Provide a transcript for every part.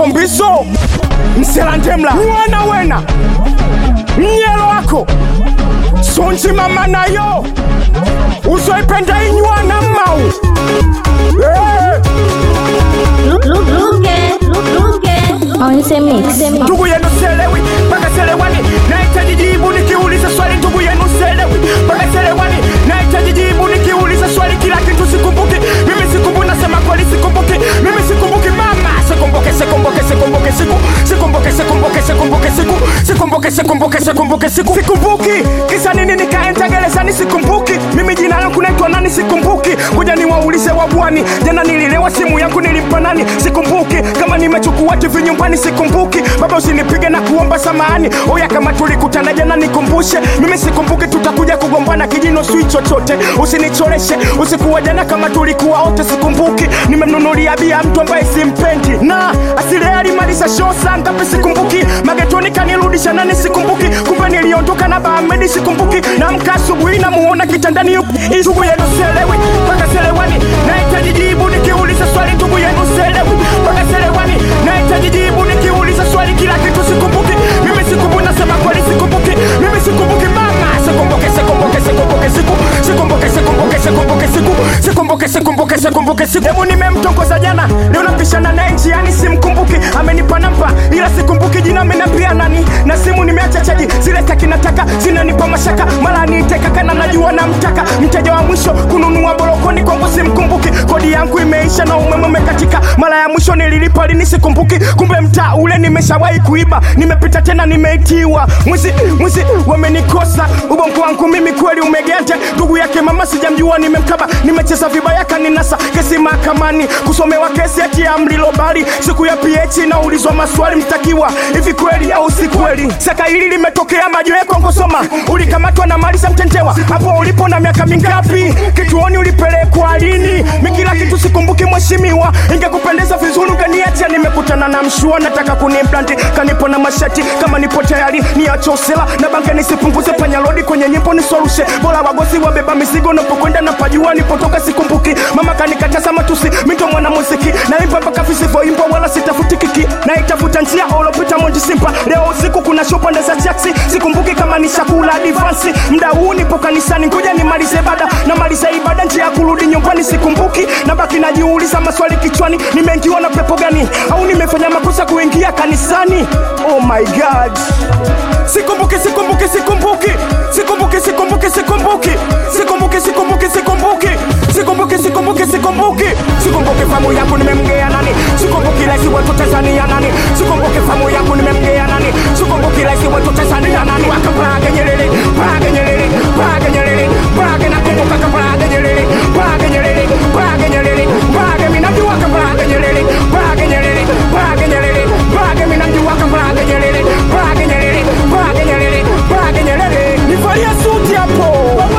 maskombiso mselandemla mwana wena mnyelo wako sunji mama nayo uzoipenda inywana mau Eh, Onse mix. ndugu yenu selewi mpaka selewani nahitaji jibu nikiuliza swali ndugu yenu selewi mpaka selewani nahitaji jibu nikiuliza swali kila kitu sikumbuki mimi sikumbuki nasema kweli sikumbuki mimi sikumbuki mama sikumbuke sikumbuke sikumbuke siku sikumbuke sikumbuke sikumbuke siku sikumbuke sikumbuke sikumbuke siku sikumbuki kisa nini nikaenda gerezani sikumbuki mimi jina langu naitwa nani sikumbuki kuja niwaulize wabwani jana nililewa simu yangu nilimpa nani sikumbuki kama nimechukua TV nyumbani sikumbuki baba usinipige na kuomba samahani oya kama tulikutana jana nikumbushe mimi sikumbuki tutakuja kugombana kijino sui chochote usinichoreshe usikuwa jana kama tulikuwa wote sikumbuki nimemnunulia bia mtu ambaye simpendi na asile alimaliza show saa ngapi sikumbuki magetoni kanirudisha nani sikumbuki kumbe niliondoka na baamedi sikumbuki namka asubuhi namuona kitandani yupo ndugu yenu selewi mpaka selewani nahitaji jibu nikiuliza swali ndugu yenu selewi mpaka selewani nahitaji jibu nikiuliza swali kila kitu sikumbuki mimi sikumbuki nasema kweli sikumbuki mimi sikumbuki mama sikumbuke sikumbuke sikumbuke siku sikumbuke sikumbuke sikumbuke siku sikumbuke sikumbuke sikumbuke siku hebu nimemtongoza jana leo napishana naye njiani simkumbuki amenipa namba ila sikumbuki jina amenambia nani na simu nimeacha chaji zile taki nataka zinanipa mashaka mara niiteka kana najua namtaka mteja wa mwisho kununua bolokoni kwangu simkumbuki kodi yangu imeisha na umeme umekatika mara ya mwisho nililipa lini sikumbuki kumbe mtaa ule nimeshawahi kuiba nimepita tena nimeitiwa mwizi mwizi wamenikosa ubongo wangu mimi kweli umegete ndugu yake mama sijamjua nimemkaba nimecheza vibaya kaninasa kesi mahakamani kusomewa kesi eti ya mlilobali siku ya ph naulizwa maswali mtakiwa hivi kweli au si kweli saka hili limetokea majoe kongosoma ulikamatwa na malisa mtentewa hapo ulipo na miaka mingapi kituoni ulipelekwa lini mi kila kitu sikumbuki mheshimiwa ingekupendeza vizuri ungeniacha nimekutana na mshua nataka kunimplanti kanipo na mashati kama nipo tayari niache usela na bange nisipunguze panyalodi kwenye nyimbo nisorushe bora wagosi wabeba mizigo napokwenda na pajua nipotoka sikumbuki mama kanikataza matusi mito mwana muziki naimba mpaka visivyoimbwa wala sitafuti kiki naitafuta njia olopita monji simpa leo usiku kuna show pande za jaksi sikumbuki kama ni chakula advansi mda huu nipo kanisani ngoja nimalize ibada na maliza ibada njia ya kurudi nyumbani sikumbuki na baki najiuliza maswali kichwani nimeingiwa na pepo gani au nimefanya makosa kuingia kanisani oh my god sikumbuki sikumbuki sikumbuki sikumbuki sikumbuki sikumbuki sikumbuki sikumbuki sikumbuki sikumbuki sikumbuki sikumbuki sikumbuki famu yangu nimemgea nani sikumbuki raisi wetu Tanzania nani sikumbuki famu yangu nimemgea nani sikumbuki raisi wetu Tanzania nani wakabrage Nyerere brage Nyerere brage Nyerere brage nakumbuka kabrage Nyerere brage Nyerere brage Nyerere brage minajua kabrage Nyerere brage Nyerere brage Nyerere brage minajua kabrage Nyerere brage Nyerere brage Nyerere brage Nyerere nivalia suti hapo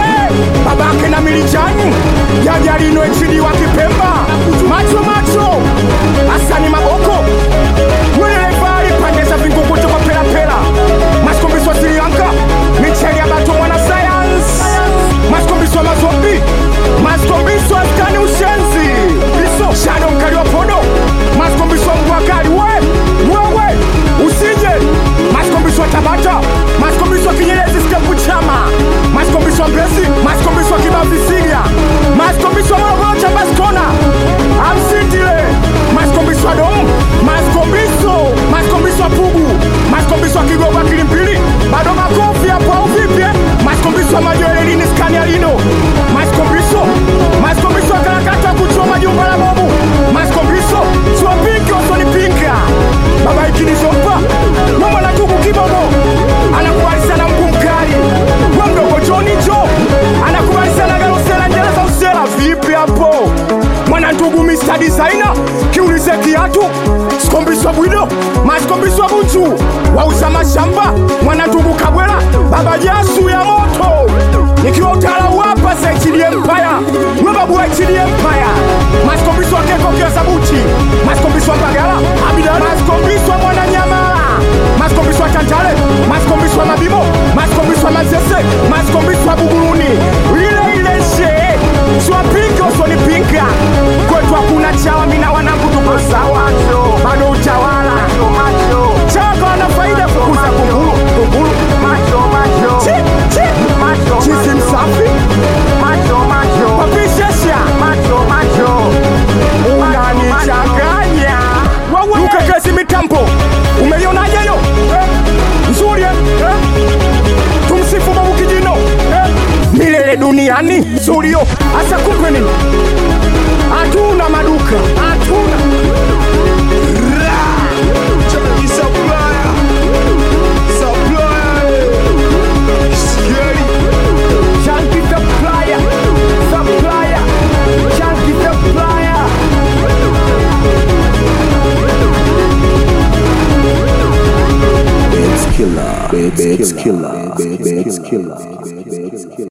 babake na milijani yajalino echidi wa Kipemba macho macho asani maboko mwelevali pande za vingunguti kwa pelapela maskombiso Sri Lanka micheli ya bato mwana science maskombiso mazombi maskombiso askani ushenzi biso shado mkali wa podo maskombiso mbwakali we wewe usije maskombiso tabata maskombiso kinyerezi stepu chama maskombiso mbesi maskombiso kibavisiga maskombiso morogoro chabaskona amsindile maskombiso adomu maskombiso maskombiso pugu maskombiso kigogo kilimpili bado makofi hapo au vipi eh? maskombiso majoelelini skania lino maskombiso maskombiso karakata kuchoma jumba la bobu maskombiso siwapinki wasonipinga baba ikinizompa mama natuku kibogo anakubali sana mkuu mkali wa mdogo joni jo anakubali sana garosela njela za usela vipi hapo mwana ndugu Mr. Designer kiulize kiatu sikombiswa bwido masikombiswa bunju wauza mashamba mwana ndugu Kabwela baba jasu ya moto nikiwa utala wapa za HD Empire we babu wa HD Empire masikombiswa keko kia sabuti masikombiswa Mbagala Abidani masikombiswa mwana nyamala masikombiswa Tantale masikombiswa Mabimo masikombiswa Mazese masikombiswa Buguruni ile ile she siwapinga usonipinga kwetu hakuna chawa mina wanangu tuko sawa bado utawala ani studio hasa kumbe nini hatuna maduka hatuna Chucky Supplier. Supplier. Scary. Chunky supplier, supplier, chunky supplier. Babes killer, babes killer, babes killer, babes killer.